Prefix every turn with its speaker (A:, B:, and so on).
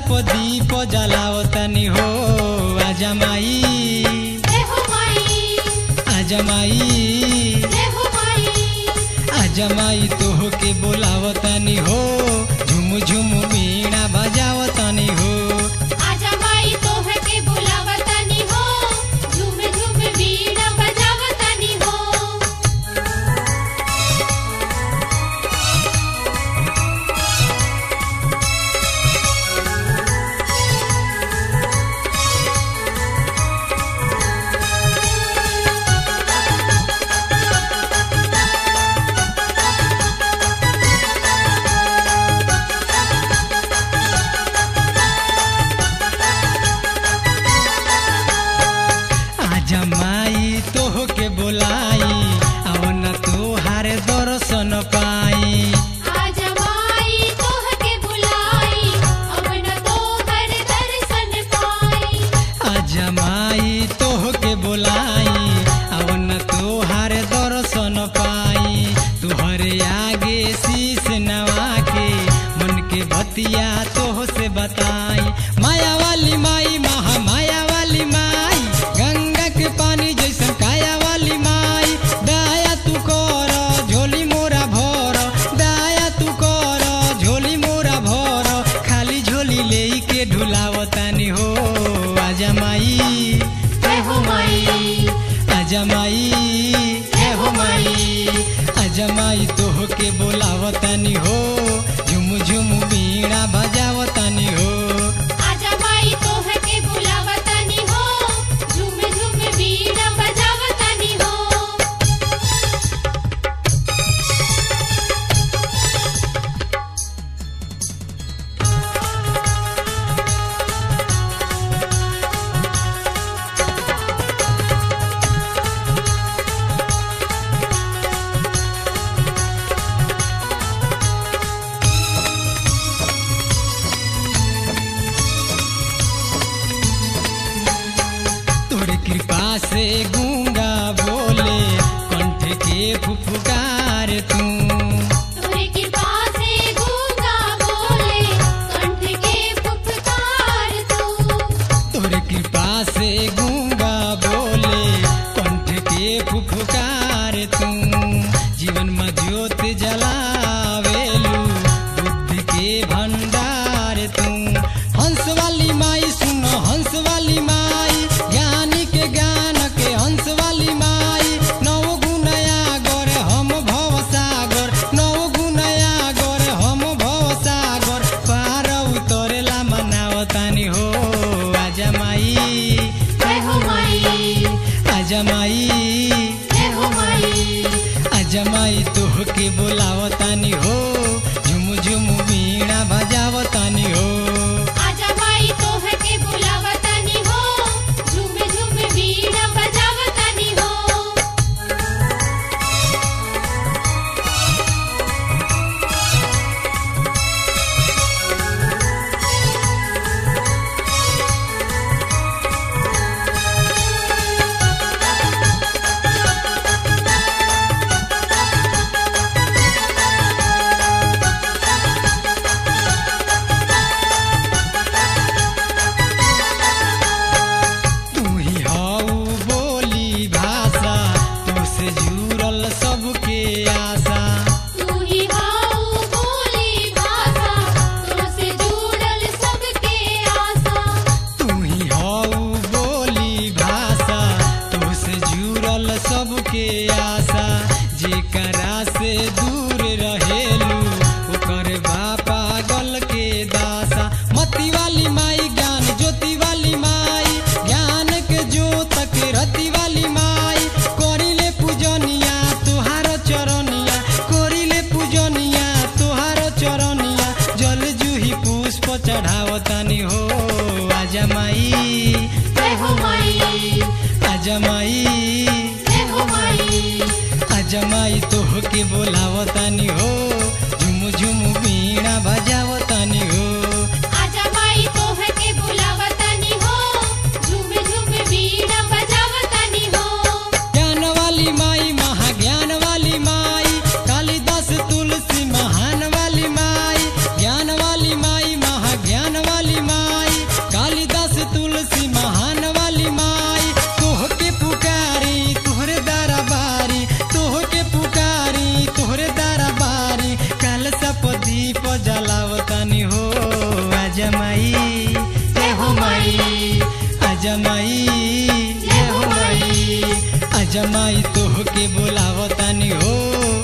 A: प दीप जलावतनी हो आजा माई
B: जय हो माई
A: आजा माई
B: जय हो माई
A: आजा माई तोह के बोलावतनी हो झुम झुम वीणा बजावतनी हो
B: आजा माई तोह के बुलावतनी हो झूम झूम वीणा बजावतनी हो
A: आजा माई तोह के बोलाई अवन तोहार दर्शन पाई
B: आजा माई तोह के बुलाई अब न तोहर दर्शन पाई
A: आजा माई तोह के बोलाई अवन तोहार दर्शन पाई तुहरे आगे शीश नवा के मन के बतिया तोह से बताई माया वाली माई महा माया वाली माई गंगा के पानी जैसन काया वाली माई दया तू कर झोली मोरा भर दया तू कर झोली मोरा भर खाली झोली ले के ढुलावतानी हो आजा माई
B: जय हो माई
A: आजा माई हे हो माई आजा माई तोह के बोलावतानी हो झुम झुम वीणा बजावतानी हो
B: आजा माई तोह के बुलावतनी हो झूम झूम वीणा बजावतनी हो
A: तोरे कृपा से गूंगा बोले कंठ के फुफकार तू
B: तोरे कृपा से गूंगा बोले कंठ के पुकार तू
A: तोरे कृपा से गूंगा बोले कंठ के फुफकार तू जीवन में ज्योत जलावेलू बुद्धि के भंडार तू हंस वाली माई सुनो हंस वाली माई ज्ञानी के ज्ञान के हंस वाली माई नौ गुणया गोर हम भव सागर नौ गुणया गोर हम भव सागर पार उतरेला मनावतानी हो आजा माई
B: जय हो माई
A: आजा माई
B: जय हो माई
A: आजा माई तोह के बोलावतानी हो झुम झुम वीणा बजावतानी हो
B: आजा माई तोह के बुलावतनी हो झूम झूम वीणा बजावतनी हो
A: तू ही हऊ बोली भाषा तू से जुड़ल सबके आशा
B: तू ही हाउ बोली भाषा तुझसे जुड़ल सबके आशा
A: तू ही हऊ बोली भाषा तू से जुड़ल सबके आशा जेकरा से दूर रहेलू ओकर बा पागल के दासा मती वाली माई ज्ञान ज्योति वाली माई ज्ञान के ज्योत के रति वाली माई करिले पूजनिया तुहार चरनिया करिले पूजनिया तुहार चरनिया जल जूही पुष्प चढ़ावतानी हो आजा माई
B: जय हो माई
A: आजा माई
B: जय हो माई
A: आजा माई तोह के बोलावतानी हो झुम झुम वीणा बजावतानी हो
B: आजा माई तोह के बुलावतनी हो झूम झूम वीणा बजावतनी हो
A: ज्ञान वाली माई महाज्ञान वाली माई कालिदास तुलसी महान वाली माई ज्ञान वाली माई महाज्ञान वाली माई दीप जलावतानी हो अजमाई जय हो माई अजमाई जय हो माई अजमाई तोह के बोलावतानी हो